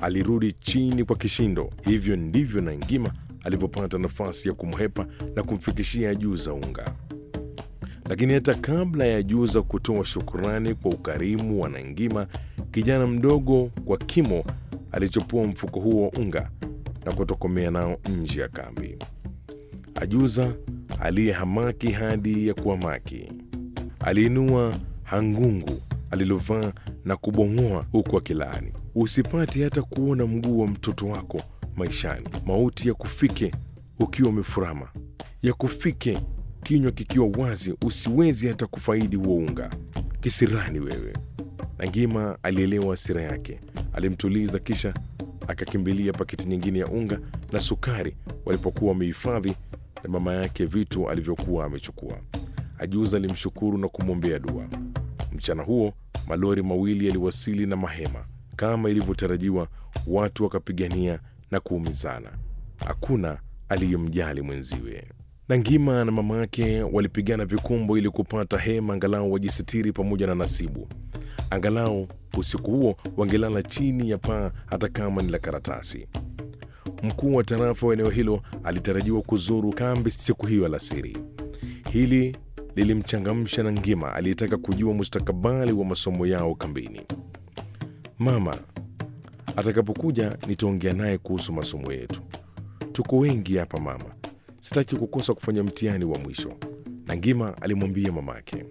alirudi chini kwa kishindo. Hivyo ndivyo Nangima alivyopata nafasi ya kumhepa na kumfikishia Ajuza unga. Lakini hata kabla ya Ajuza kutoa shukurani kwa ukarimu wa Nangima, kijana mdogo kwa kimo alichopua mfuko huo wa unga na kutokomea nao nje ya kambi. Ajuza aliyehamaki hadi ya kuhamaki aliinua hangungu alilovaa na kubong'oa huku akilaani, usipate hata kuona mguu wa mtoto wako maishani. Mauti ya kufike ukiwa umefurama, ya kufike kinywa kikiwa wazi, usiwezi hata kufaidi huo unga. Kisirani wewe! Nangima alielewa hasira yake, alimtuliza, kisha akakimbilia paketi nyingine ya unga na sukari walipokuwa wamehifadhi na mama yake vitu alivyokuwa amechukua. Ajuza alimshukuru na kumwombea dua. Mchana huo malori mawili yaliwasili na mahema kama ilivyotarajiwa. Watu wakapigania na kuumizana, hakuna aliyemjali mwenziwe. Nangima na mama yake walipigana vikumbo ili kupata hema angalau wajisitiri pamoja na Nasibu. Angalau usiku huo wangelala chini ya paa hata kama ni la karatasi. Mkuu wa tarafa wa eneo hilo alitarajiwa kuzuru kambi siku hiyo alasiri. Hili lilimchangamsha Nangima aliyetaka kujua mustakabali wa masomo yao kambini. Mama atakapokuja nitaongea naye kuhusu masomo yetu. Tuko wengi hapa mama, sitaki kukosa kufanya mtihani wa mwisho, Nangima alimwambia mamake.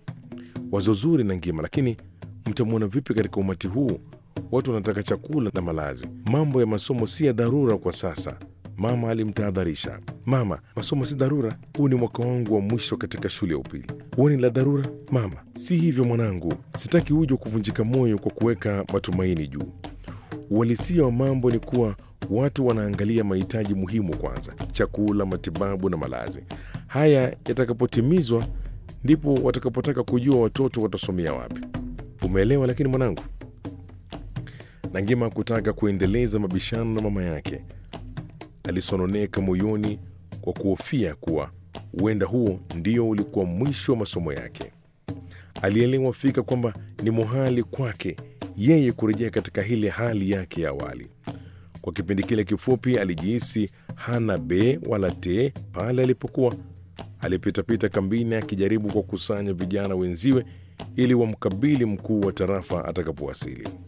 Wazo zuri Nangima, lakini mtamwona vipi katika umati huu? Watu wanataka chakula na malazi. Mambo ya masomo si ya dharura kwa sasa, mama alimtahadharisha. Mama, masomo si dharura, huu ni mwaka wangu wa mwisho katika shule ya upili. Huoni la dharura mama? Si hivyo mwanangu, sitaki uje kuvunjika moyo kwa kuweka matumaini juu. Uhalisia wa mambo ni kuwa watu wanaangalia mahitaji muhimu kwanza: chakula, matibabu na malazi. Haya yatakapotimizwa, ndipo watakapotaka kujua watoto watasomea wapi. Umeelewa? Lakini mwanangu, Nangima kutaka kuendeleza mabishano na mama yake, alisononeka moyoni kwa kuhofia kuwa huenda huo ndio ulikuwa mwisho wa masomo yake. Alielewa fika kwamba ni muhali kwake yeye kurejea katika ile hali yake ya awali. Kwa kipindi kile kifupi, alijihisi hana be wala te pale alipokuwa alipitapita kambini akijaribu kwa kusanya vijana wenziwe ili wamkabili mkuu wa tarafa atakapowasili.